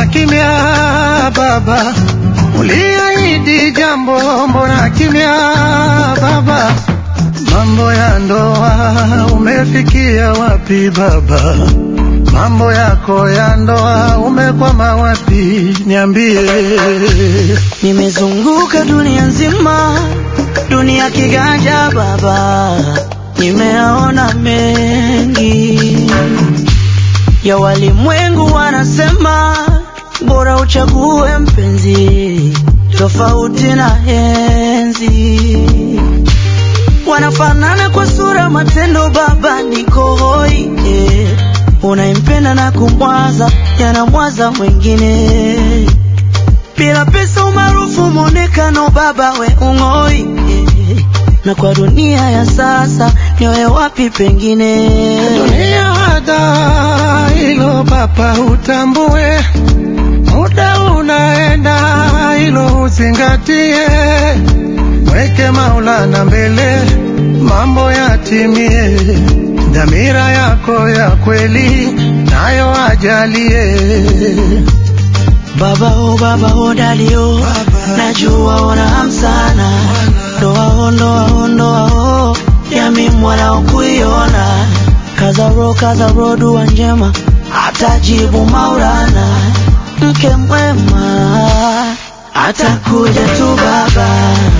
kimya baba? Uliahidi jambo, mbona kimya baba? Mambo ya ndoa umefikia wapi baba? Mambo yako ya ndoa umekwama wapi? Niambie. Nimezunguka dunia nzima, dunia kiganja baba, nimeona mengi ya walimwengu. Wanasema bora uchague mpenzi tofauti na enzi. Wanafanana kwa sura, matendo, baba niko hoi eh. Unaimpenda na kumwaza, yanamwaza mwingine bila pesa, umaarufu, mwonekano, baba we ung'oi eh. Na kwa dunia ya sasa nioe wapi pengine? Dunia hada hilo baba, utambue muda unaenda, hilo uzingatie, mweke Maulana mbele, mambo yatimie, dhamira yako ya kweli nayo ajalie. Baba o baba o dali o, najua una hamu sana, ndoa o ndoa o ndoa o, yami mwana ukuiona, kaza ro kaza ro, dua njema atajibu Maulana, mke mwema atakuja tu baba.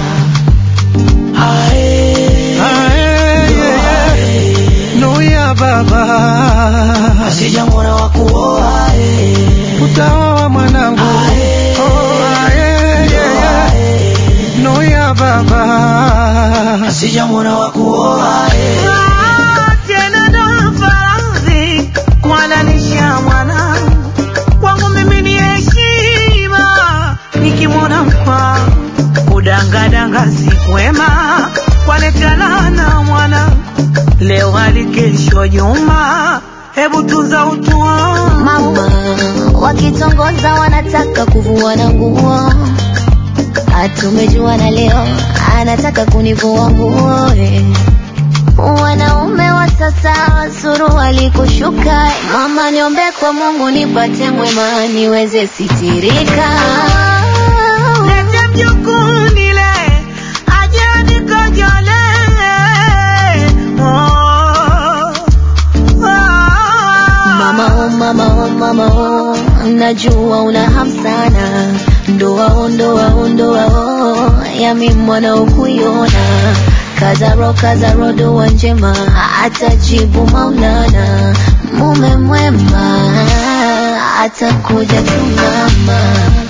Ae, Ae, ndoa, ae, Nuya baba, asija mwana wa kuoa ae. utaoa mwanangu. Ae. Oh, ae, Ae. Nuya baba. Asija mwana wa kuoa eh. Tena ndo faradhi kuhalalisha mwanangu kwangu mimi ni heshima, nikimwona mkwa kudangadanga si kwema, kwaletana na mwanangu leo hadi kesho Juma, hebu tunza utu wangu Mama wakitongoza wanataka kuvua na nguo, atumejuana leo anataka kunivua nguo eh. Wanaume wa sasa suruali kushuka, mama niombe kwa Mungu nipate mwema niweze sitirika. Lete mjukuu nile, aje nikojole. Oh, oh. Mama oh, mama oh, mama oh, najua una hamu sana, ndoa oh, ndoa oh, ndoa oh, yami mwana ukuiona, kazaro kazaro, dua njema atajibu Maulana, mume mwema atakuja tu mama.